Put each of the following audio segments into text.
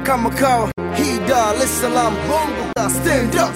kama kawa hii Dar es Salaam bongo la stand up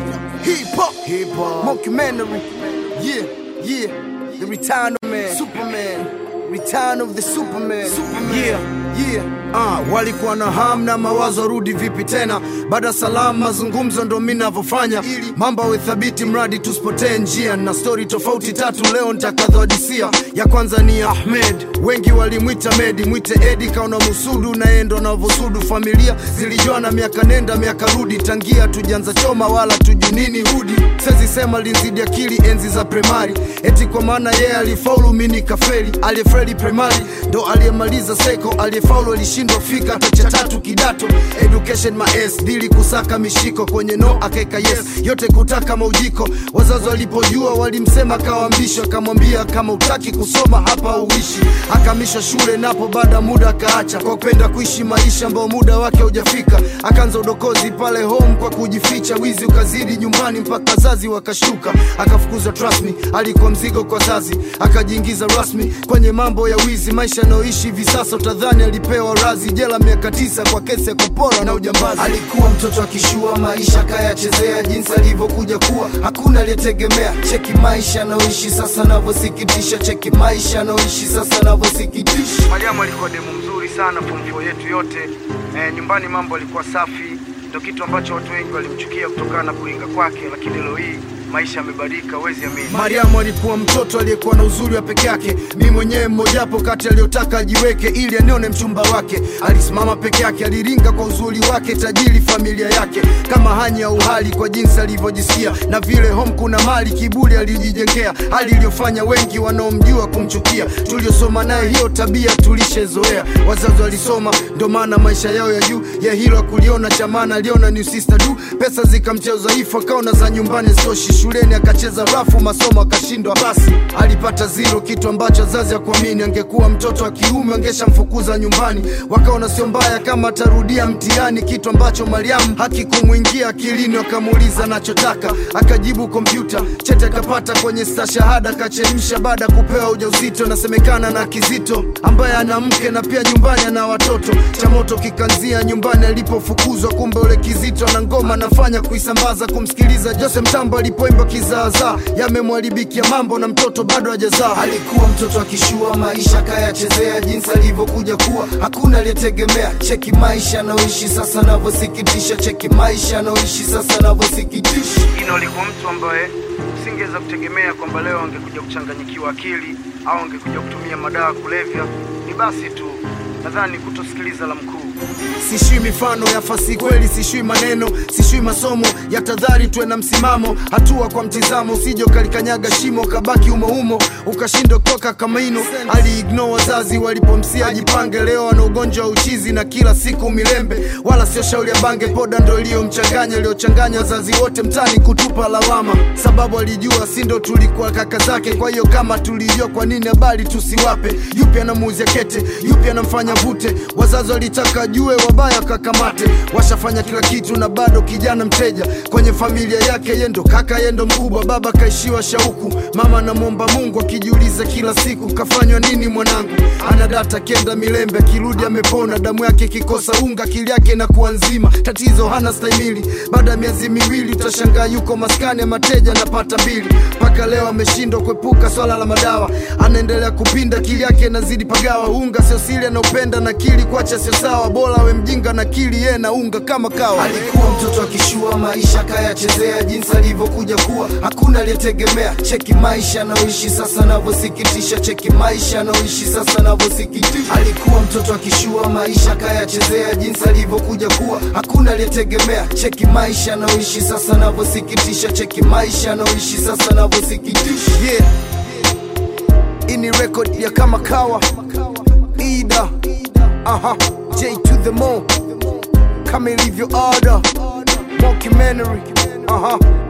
hip hop hip hop mockumentary yeah yeah the return of man Superman return of the Superman, Superman. yeah yeah Ah, walikuwa na ham na mawazo rudi vipi tena baada salamu mazungumzo ndo mi navyofanya ili mambo awe thabiti mradi tusipotee njia na stori tofauti tatu leo ntakadhodisia ya kwanza ni ahmed wengi walimwita medi mwite edi kaona musudu naye ndo navyosudu familia zilijuana miaka nenda miaka rudi tangia tujanza choma wala tuju nini hudi sezi sema linzidi akili enzi za primari eti kwa maana yeye alifaulu mi nikafeli aliyefeli primari ndo aliyemaliza seko aliyefaulu alishindwa fika hata cha tatu kidato education maes dili kusaka mishiko kwenye no akaeka yes yote kutaka maujiko wazazi walipojua walimsema kawambishwa akamwambia kama utaki kusoma hapa uishi akamishwa shule napo baada muda akaacha kwa kupenda kuishi maisha ambao muda wake haujafika akaanza udokozi pale home kwa kujificha wizi ukazidi nyumbani mpaka wazazi wakashtuka akafukuzwa rasmi alikuwa mzigo kwa zazi akajiingiza rasmi kwenye mambo ya wizi maisha anayoishi hivi sasa utadhani alipewa razi jela miaka tisa kwa kesi ya kupora na ujambazi alikuwa mtoto akishua maisha akayachezea jinsi alivyokuja kuwa hakuna aliyetegemea cheki maisha anayoishi sasa anavyosikitisha cheki maisha anayoishi sasa anavyosikitisha Mariamu alikuwa demu mzuri sana form 4 yetu yote. E, nyumbani mambo alikuwa safi, ndio kitu ambacho watu wengi walimchukia kutokana na kuringa kwake, lakini leo hii maisha yamebadilika, huwezi amini. Mariamu alikuwa mtoto aliyekuwa na uzuri wa peke yake, mi mwenyewe mmojapo kati aliyotaka ajiweke ili anione mchumba wake. Alisimama peke yake, aliringa kwa uzuri wake, tajiri familia yake, kama hani ya uhali kwa jinsi alivyojisikia, na vile home kuna mali, kiburi alijijengea, hali iliyofanya wengi wanaomjua kumchukia. Tuliosoma naye hiyo tabia tulishezoea, wazazi walisoma, ndo maana maisha yao ya juu ya hilo kuliona chamana, aliona new sister du, pesa zikamtia udhaifu, akaona za nyumbani zitoshi shuleni akacheza rafu masomo akashindwa basi alipata zero kitu ambacho wazazi akuamini angekuwa mtoto wa kiume angeshamfukuza nyumbani wakaona sio mbaya kama atarudia mtihani kitu ambacho mariamu hakikumwingia akilini wakamuuliza anachotaka akajibu kompyuta chete akapata kwenye stashahada akachemsha baada ya kupewa ujauzito nasemekana na kizito ambaye ana mke na pia nyumbani ana watoto cha moto kikanzia nyumbani alipofukuzwa kumbe ule kizito na ngoma anafanya kuisambaza kumsikiliza jose mtambo alipoimba kizaazaa yamemwharibikia mambo na mtoto bado hajazaa alikuwa mtoto akishua maisha kayachezea jinsi alivyokuja kuwa hakuna aliyetegemea cheki maisha anaoishi sasa anavyosikitisha cheki maisha anaoishi sasa anavyosikitisha Ino alikuwa mtu ambaye usingeweza kutegemea kwamba leo angekuja kuchanganyikiwa akili au angekuja kutumia madawa ya kulevya. Ni basi tu, nadhani kutosikiliza la mkuu. sishui mifano ya fasi kweli sishui maneno sishui masomo ya tadhari tuwe na msimamo hatua kwa mtizamo usije ukalikanyaga shimo kabaki umoumo ukashindwa kutoka kama ino aliigno wazazi walipomsia ajipange leo ana ugonjwa wa uchizi na kila siku milembe wala sio shauri ya bange poda ndo iliyomchanganya iliyochanganya wazazi wote mtani kutupa lawama sababu alijua si ndo tulikuwa kaka zake kwa hiyo kama tulijua kwa nini habari tusiwape yupi anamuuzia kete yupi anamfanya vute wazazi walitaka jue wabaya kakamate washafanya kila kitu na bado kijana mteja kwenye familia yake yendo kaka yendo mkubwa baba kaishiwa shauku mama anamwomba mungu akijiuliza kila siku kafanywa nini mwanangu ana data kenda milembe akirudi amepona damu yake ikikosa unga akili yake inakuwa nzima tatizo hana stahimili baada ya miezi miwili utashangaa yuko maskani ya mateja anapata mbili mpaka leo ameshindwa kuepuka swala la madawa anaendelea kupinda akili yake inazidi pagawa unga sio sili anaupenda na kili kuacha sio sawa bora we mjinga na kili ye na unga kama kawa alikuwa mtoto akishua maisha kayachezea jinsi alivyokuja kuwa hakuna aliyetegemea cheki maisha anaoishi sasa anavyosikitisha cheki maisha anaoishi sasa anavyosikitisha alikuwa mtoto akishua maisha kayachezea jinsi alivyokuja kuwa hakuna aliyetegemea cheki maisha anaoishi sasa anavyosikitisha cheki maisha anaoishi sasa anavyosikitisha yeah. ini record ya kama kawa ida aha j to the mo kama ilivyo ada mockumentary aha